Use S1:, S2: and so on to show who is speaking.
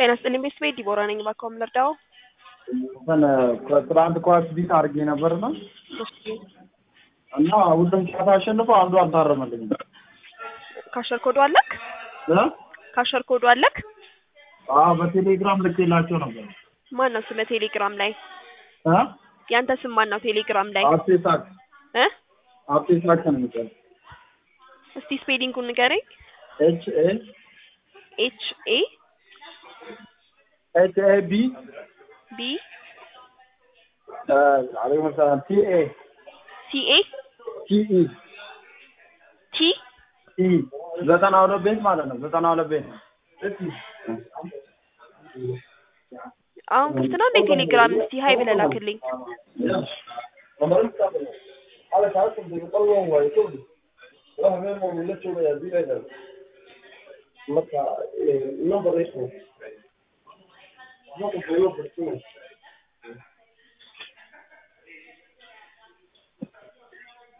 S1: ጤና ይስጥልኝ ቤተሰቤ ዲቦራ ነኝ። እባክዎ ልርዳዎ?
S2: እንትን ትናንት ኳስ ቢት አድርጌ ነበርና
S1: እሺ
S2: እና ሁሉም ጨዋታ አሸንፎ አንዱ አልታረመልኝም።
S1: ካሸር ኮዱ አለክ?
S2: እ?
S1: ካሸር ኮዱ አለክ?
S2: አዎ በቴሌግራም ልኬላቸው ነበር።
S1: ማን ነው ስለ ቴሌግራም ላይ
S2: እ?
S1: ያንተ ስም ማን ነው ቴሌግራም ላይ
S2: አርቴሳክ
S1: እ?
S2: አርቴሳክ ነው የሚባለው።
S1: እስቲ ስፔሊንጉን ንገረኝ።
S2: ኤች ኤ
S1: ኤች ኤ
S2: ኤች ኤ ቢ
S1: ቢ
S2: አለይኩም ሰላም ቲ ኤ
S1: ሲ ኤ
S2: ቲ ኢ
S1: ቲ
S2: ኢ ዘጠና ሁለት ቤት ማለት ነው። ዘጠና ሁለት ቤት
S1: አሁን ክፍት ነው እንደ ቴሌግራም እስቲ ሀይ ብለህ ላክልኝ።